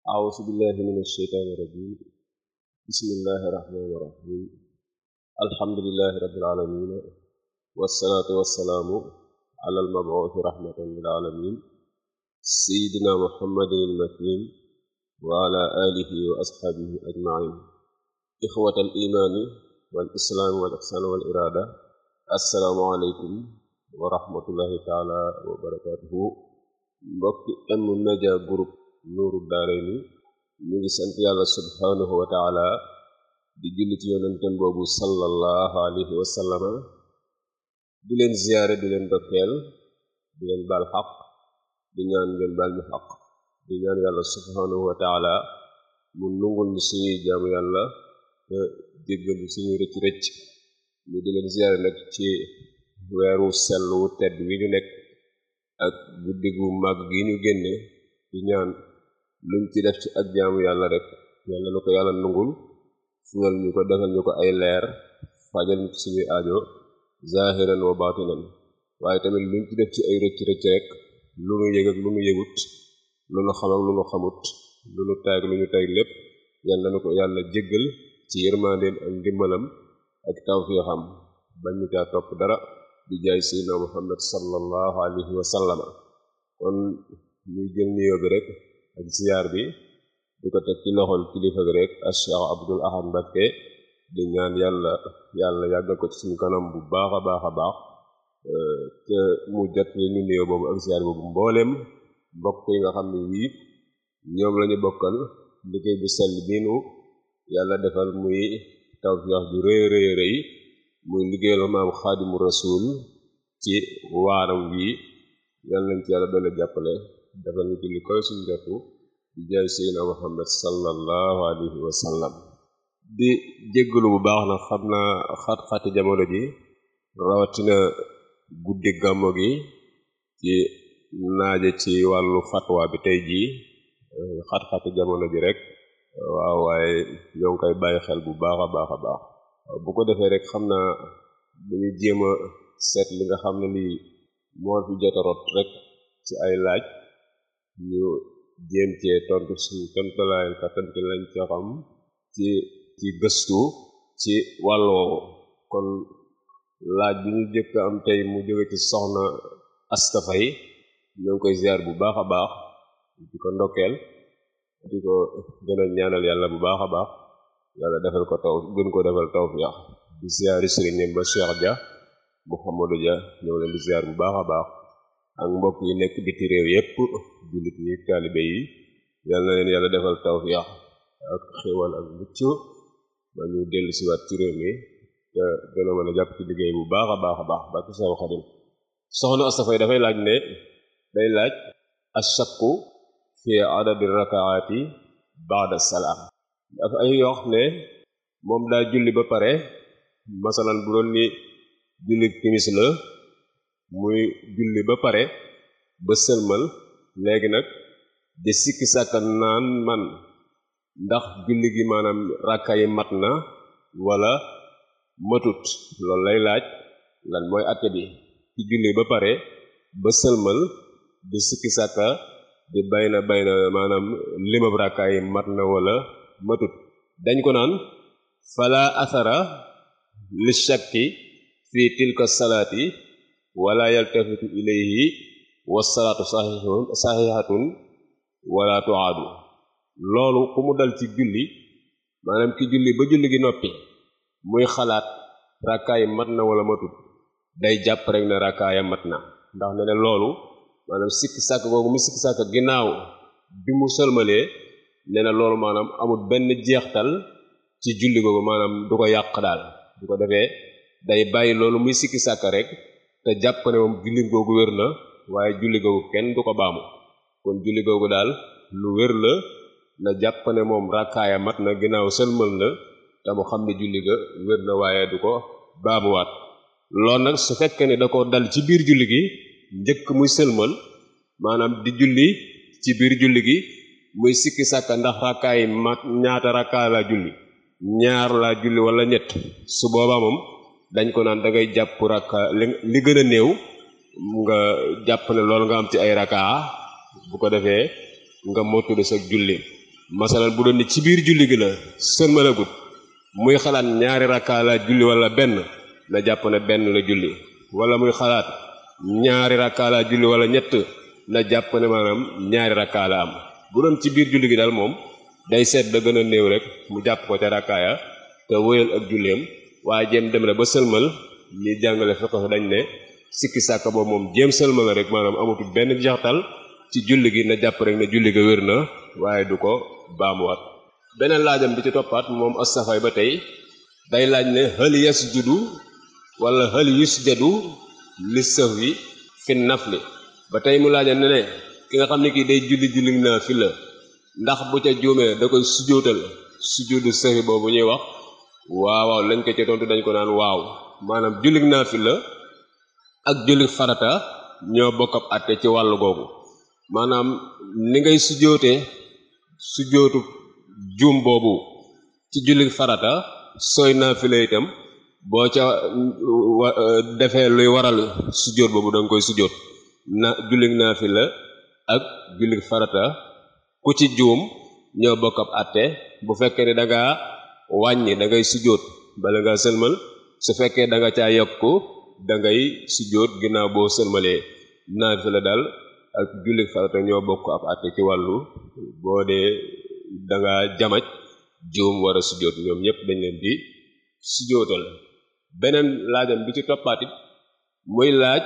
أعوذ بالله من الشيطان الرجيم بسم الله الرحمن الرحيم الحمد لله رب العالمين والصلاة والسلام على المبعوث رحمة للعالمين سيدنا محمد المكين وعلى آله وأصحابه أجمعين إخوة الإيمان والإسلام والإحسان والإرادة السلام عليكم ورحمة الله تعالى وبركاته mbokki M-Media Group nuuru daarayni ñu ngi sant yàlla subhanahu wa taala di julli ci yonentem boobu sallallahu alayhi wa sallama di leen ziyaare di leen dokkeel di leen baal xaq di ñaan ngeen baal ñu xaq di ñaan yàlla subhanahu wa taala mu nungul ñu suñuy jaamu yàlla te jéggal ñu suñuy rëcc rëcc ñu di leen ziyaare nag ci weeru sell wu tedd wi ñu nekk ak guddi gu màgg gi ñu génne di ñaan luñ ci def ci ak jaamu yàlla rek yàlla na ko yàlla nungul fulal ñu ko defal ñu ko ay leer fajal ñu ci suñuy aajo zahiran wa batinan waaye tamit luñ ci def ci ay rëcc rëcc rek lu nu yëg ak lu nu yëgut lu nu xam ak lu nu xamut lu nu tay ak lu ñu tay lépp yàlla na ko yàlla jéggal ci yërmandeem ak ndimbalam ak tawfiixam bañ ñu caa topp dara di jaay seydina muhammad sallallahu alayhi wa sallama kon ñuy jël nuyoo bi rek ak ziyaar bi di ko teg ci loxol kilifa bi rek ak Cheikh Abdul Ahad Mbacké di ñaan yàlla yàlla yàggal ko ci suñu kanam bu baax a baax a baax te mu jot ñu nuyoo boobu ak ziyaar boobu mbooleem mbokk yi nga xam ne yii ñoom lañu bokkal liggéey bu sell biinu yàlla defal muy tawfiix ju rëy rëy rëy muy liggéeyal maam xaadimu rasul ci waaram wi yàlla nañ ci yàlla doole jàppale defal ñu ci li koy suñ jotu di jaay seydina muhammad sallallahu alayhi wa sallam di jéggalu bu baax na xam naa xat-xati jamono ji rawatina guddi gàmmo gi ci naaje ci wàllu fatwa bi tey jii xat-xati jamono ji rek waaw waaye ñoo ngi koy bàyyi xel bu baax a baax a baax bu ko defee rek xam naa dañu jéem a seet li nga xam ne lii moo fi jot a rot rek ci ay laaj ñu jéem cee tontu suñu tontalaayal kattan ci lañ ca xam ci ci gëstu ci wàll woowu kon laaj bi ñu jëkk am tey mu jóge ci soxna Asta Faye ñoo ngi koy ziar bu baax a baax di ko ndokkeel di ko gën a ñaanal yàlla bu baax a baax yàlla defal ko taw gën ko defal tawfiix di ziari sëriñam ba Cheikh Dia Mouhamadou Dia ñoo leen di ziar bu baax a baax ak mbokk yi nekk biti réew yépp jullit yi taalibe yi yàlla na leen yàlla defal tawfiix ak xéwal ak mucc ba ñu dellu siwaat ci réew mi te gën a mën a jàpp ci liggéey bu baax a baax a baax barke Seex Xadim soxna Asta Faye dafay laaj ne day laaj ashakku fi adadi rakaati baada salaam dafa ay yoo xam ne moom daa julli ba pare masalan bu doon ni julli timis la muy julli ba pare ba sëlmal léegi nag di sikki sàkka naan man ndax julli gi maanaam rakka yi mat na wala matut loolu lay laaj lan mooy atte bi ci julli ba pare ba sëlmal di sikki sàkka di bayna bayna maanaam limab rakka yi mat na wala matut dañ ko naan fala athara li shakki fi tilka salaati wala yaltafitu ilayhi wasalaatu saxihatun wala tuaadu loolu ku mu dal ci julli maanaam ki julli ba julli gi noppi muy xalaat rakkaay mat na wala matut day jàpp rek ne rakkaaya mat na ndax ne ne loolu maanaam sikki sàkk googu mu sikki sàkk ginnaaw bi mu sëlmalee ne na loolu maanaam amul benn jeextal ci julli googu maanaam du ko yàq daal du ko defee day bàyyi loolu muy sikki sàkk rek te jàpp ne moom julli googu wér na waaye julli googu kenn du ko baamu kon julli googu daal lu wér la na jàpp ne moom rakkaaya mat na ginnaaw sëlmal na te mu xam ne julli ga wér na waaye du ko baamuwaat loolu nag su fekkee ne da ko dal ci biir julli gi njëkk muy sëlmal maanaam di julli ci biir julli gi muy sikki sàkka ndax rakkaay mat ñaata rakkaay laa julli ñaar laa julli wala ñett su boobaa moom dañ ko naan da ngay jàpp rakka li gën a néew nga jàpp ne loolu nga am ci ay rakkaa bu ko defee nga mottali sa julli masalan bu doon ni ci biir julli gi la sëlmalagut muy xalaat ñaari rakkaa la julli wala benn na jàpp ne benn la julli wala muy xalaat ñaari rakkaa la julli wala ñett na jàpp ne maanaam ñaari rakkaa la am bu doon ci biir julli gi daal moom day seet da gën a néew rek mu jàpp ko ca rakkaaya te wóyal ak julleem waaye jéem dem na ba sëlmal ñi jàngale fiqh dañ ne sikki sàkka boobu moom jéem sëlmal rek maanaam amatul benn jaxtal ci julli gi na jàpp rek ne julli ga wér na waaye du ko baamuwaat beneen laajam bi ci toppaat moom as-safay ba tey day laaj ne hal yasjudu wala hal yusjadu li sahwi fi nafli ba tey mu laaja ne ne ki nga xam ne kii day julli julli naa fi la ndax bu ca juumee da koy sujjóotal sujjóotu sahwi boobu ñuy wax waaw waaw lañ ko ci tontu dañ ko naan waaw maanaam julli naa fi la ak julli farata ñoo bokk ab àtte ci wàllu googu maanaam ni ngay sujjóotee sujjóotu juum boobu ci julli farata sooy naafila itam boo ca defee luy waral sujjóot boobu da nga koy sujjóot na julli naafila ak julli farata ku ci juum ñoo bokk ab àtte bu fekkee ne da nga wàññi da ngay sujjóot bala nga sëlmal su fekkee da nga caa yokku da ngay sujjóot ginnaaw boo sëlmalee naafila daal ak julli farata ñoo bokk ab àtte ci wàllu boo dee da nga jamaj juum war a sujjóot ñoom ñëpp dañ leen di sujjóotal beneen laajam bi ci toppaatit muy laaj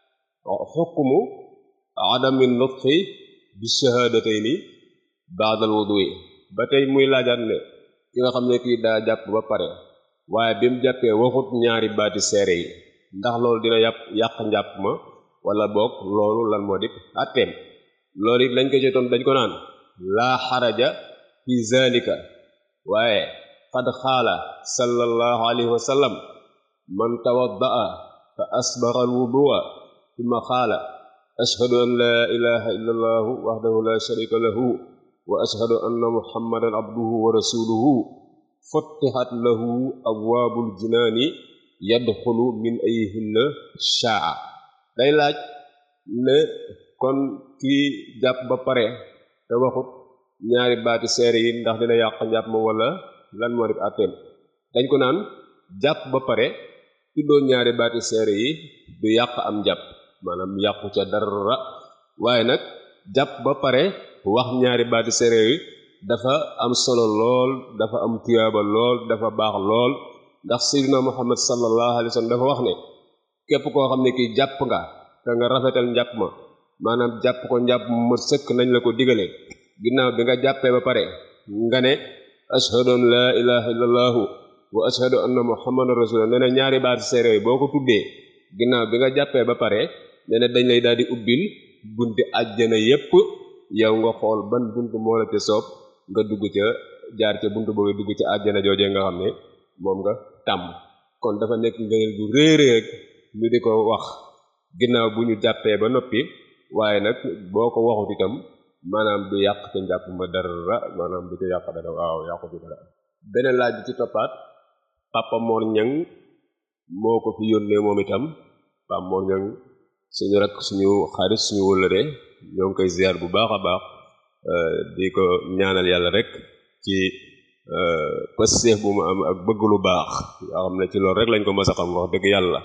xukmu adami nutqi bi shahadatayni ba'dal wudu'i ba tey muy laajaat ne ki nga xam ne kii daa jàpp ba pare waaye bi mu jàppee waxut ñaari baati seere yi ndax loolu dina yàpp yàq njàpp ma wala boog loolu lan moo di atteem loolu it lañ ko jotoon dañ ko naan laa xaraja fi zalika waaye qad xaala sallallahu alayhi wa sallam man tawaddaa fa asbaxa alwudua thumma xaala ashhadu an laa ilaha illa allahu waxdahu la sharika lahu wa ashhadu anna muhammadan abduhu wa rasuluhu futtixat lahu abwaabul jinaani yadxulu min ayhinna shaa day laaj ne kon kii jàpp ba pare te waxut ñaari baati seere yi ndax dina yàq njàpp ma wala lan moo def àtteem dañ ko naan jàpp ba pare tuddoo ñaari baati seere yi du yàq am njàpp maanaam yàqu ca dara waaye nag jàpp ba pare wax ñaari baati seere yi dafa am solo lool dafa am tuyaaba lool dafa baax lool ndax sayyidina muhammad sallallahu alayhi wa sallam dafa wax ne képp koo xam ne kii jàpp nga te nga rafetal njàpp ma maanaam jàpp ko njàpp ma sëkk nañ la ko digalee ginnaaw bi nga jàppee ba pare nga ne ashhadu an laa ilaha illallahu wa ashhadu anna muhammadan rasulullah nee na ñaari baati seere yi boo ko tuddee ginnaaw bi nga jàppee ba pare nee na dañ lay daal di ubbil bunti àjjana yépp yow nga xool ban bunt moo la ca soob nga dugg ca jaar ca bunt boobu dugg ca àjjana joojee nga xam ne moom nga tàmm kon dafa nekk ngëneel bu réerée rek ñu di ko wax ginnaaw bu ñu jàppee ba noppi waaye nag boo ko waxut itam maanaam du yàq ca njàpp ma dara maanaam du ca yàq dara waaw yàqu ci dara beneen laaj bi ci toppaat Papa Mor Ñang moo ko fi yónnee moom itam Papa Mor Ñang suñu rek suñu xarit suñu wëllëre ñoo ngi koy ziar bu baax a baax di ko ñaanal yàlla rek ci passeef bu mu am ak bëgg lu baax yoo xam ne ci loolu rek lañ ko mës a xam wax dëgg yàlla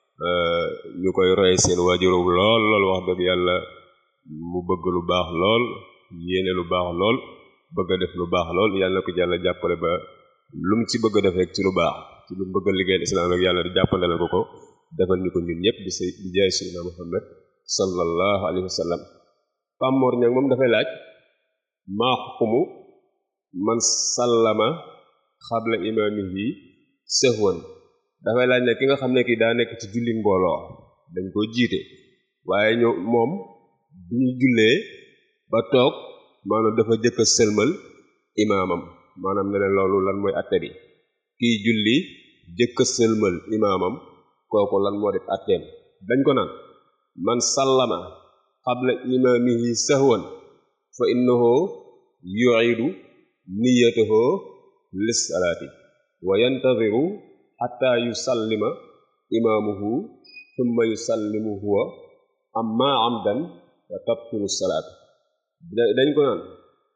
ñu koy roye seen waajurum lool lool wax dëgg yàlla mu bëgg lu baax lool yéene lu baax lool bëgg a def lu baax lool yàlla na ko yàlla jàppale ba lu mu ci bëgg a def rek ci lu baax ci lu mu bëgg a liggéeyal islam rek yàlla di jàppandale ko ko defal ñu ko ñun ñëpp di say di jaay sayyidina Muhammad sallallahu alayhi wa sallam Pam Mor ñag moom dafay laaj maa xukumu man sallama xabla imaamihi sehwan dafay laaj ne ki nga xam ne ki daa nekk ci julli mbooloo dañ ko jiite waaye ñoo moom bi ñu jullee ba toog maanaam dafa jëkk a sëlmal imaamam maanaam ne leen loolu lan mooy atte bi kii julli jëkk a sëlmal imaamam kooku lan moo def atteem dañ ko naan man sallama xabla imaamihi sahwan fa innahu yu'idu niyatahu lissalaati wa yantadiru xatta yusallima imaamuhu thumma yusallimu huwa amma amdan fa tabtulu salaat dañ ko naan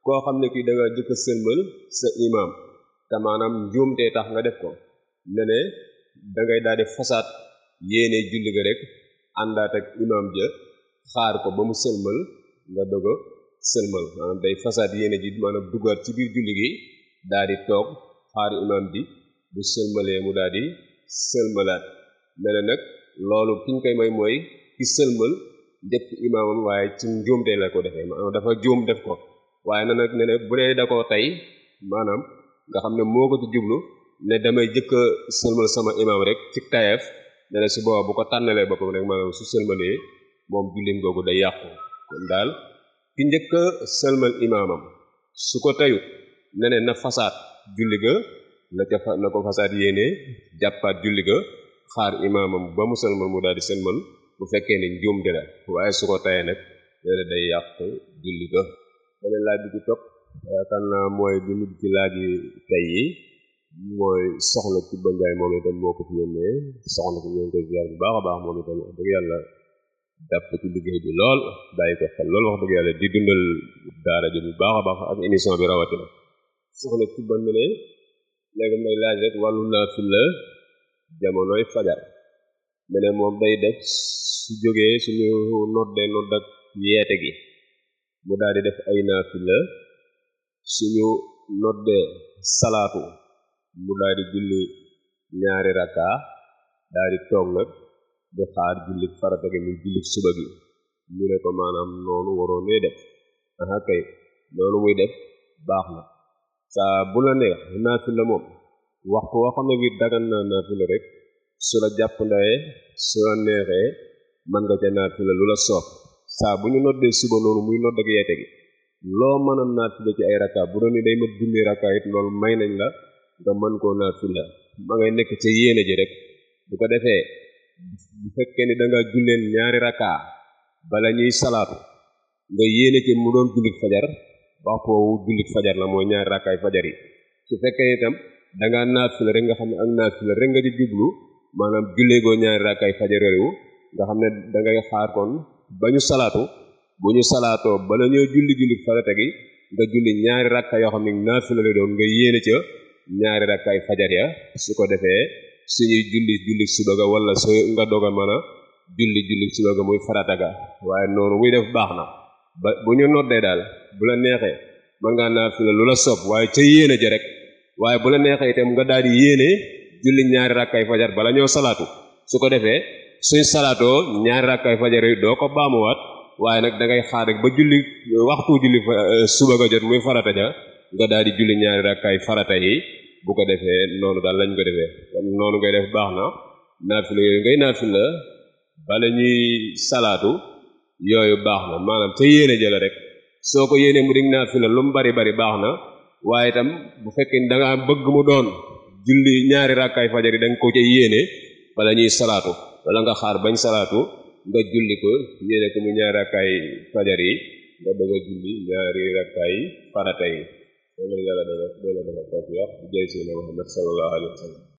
koo xam ne kii da nga jëkk a sëlmal sa imaam te maanaam njuumtee tax nga def ko ne ne da ngay daal di fasaat yéene julli ga rek àndaat ak imaam ja xaar ko ba mu sëlmal nga doog a sëlmal maanaam day fasaat yéene ji maanaam duggaat ci biir julli gi daal di toog xaar imaam bi bu sëlmalee mu daal di sëlmalaat ne ne nag loolu ki ñu koy may mooy ki sëlmal njëkk imaamam waaye ci njuumte la ko defee maanaam dafa juum def ko waaye na nag ne ne bu dee da koo tey maanaam nga xam ne moo ko ci jublu ne damay jëkk a sëlmal sama imaam rek ci tayeef ne ne su booba bu ko tànnalee boppam rek maanaam su sëlmalee moom jullim googu day yàqu kon daal ki njëkk a sëlmal imaamam su ko teyut ne ne na fasaat julli ga la ca fa na ko fasaat yéene jàppaat julli ga xaar imaamam ba mu sëlmal mu daal di sëlmal bu fekkee ni njuumte la waaye su ko tayee nag ne ne day yàq julli ga beneen laaj bi ci topp yaakaar naa mooy bi mujj ci laaj yi tey yi mooy soxna ci ba njaay moom itam moo ko fi yónnee soxna ko ñoo ngi koy ziar bu baax a baax moom itam wax dëgg yàlla jàpp ci liggéey bi lool bàyyi ko xel lool wax dëgg yàlla di dundal daara ji bu baax a baax ak émission bi rawatina soxna ci ban mu ne léegi may laaj rek wàllu naa fi la jamonoy fajar mu ne moom day def su jógee suñu noddee nodd ak yeete gi mu daal di def ay naafila suñu noddee salaatu mu daal di julli ñaari rakka daal di toog nag di xaar julli farata gi mu julli suba gi ñu ne ko maanaam noonu waroon nee def aha kay noonu muy def baax na saa bu la neex naafila moom waxtu woo xam ne bi dagan na naafila rek su la jàpp ndawee su la neexee mën nga ca naafila lu la soob saa bu ñu noddee suba noonu muy nodd ak yeete gi loo mën a naafila ci ay rakka bu doon ni day mat junni rakka it loolu may nañ la nga mën koo naafila ma ngay nekk ca yéene ji rek bu ko defee bu fekkee ni da nga julleen ñaari rakka bala ñuy salaatu nga yéene ci mu doon jullit fajar waxtu woowu jullit fajar la mooy ñaari rakkaay fajar yi su fekkee itam da nga naafila rek nga xam ne ak naafila rek nga di jublu maanaam julleegoo ñaari rakkaay fajar yooyu nga xam ne da ngay xaar kon ba ñu salaatu bu ñu salaatoo bala ñoo julli julli farata gi nga julli ñaari rakka yoo xam ne naafila la doon nga yéene ca ñaari rakkaay fajar ya su ko defee suñuy julli julli suba ga wala su nga doog a mën a julli julli suba ga muy farata ga waaye noonu muy def baax na ba bu ñu noddee daal bu la neexee mën ngaa naafila lu la soob waaye ca yéene ja rek waaye bu la neexee itam nga daal di yéene julli ñaari rakkaay fajar bala ñoo salaatu su ko defee suñ salaatoo ñaari rakkaay fajar yi doo ko baamuwaat waaye nag da ngay xaar rek ba julli waxtu julli suba ga jot muy farata ja nga daal di julli ñaari rakkaay farata yi bu ko defee noonu daal lañ ko defee kon noonu ngay def baax na naafila yooyu ngay naafila bala ñuy salaatu yooyu baax na maanaam ca yéene jëla rek soo ko yéene mu dig naafila lu mu bari bari baax na waaye itam bu fekkee ni da nga bëgg mu doon julli ñaari rakkaay fajar yi da nga ko ca yéene bala ñuy salaatu wala nga xaar bañ salaatu nga julli ko yéene ko mu ñaari rakkaay fajar yi nga bëgg a julli ñaari rakkaay farata yi loolu yàlla dana dana dana tawfiq bi jay sina Muhammad sallallahu alayhi wa sallam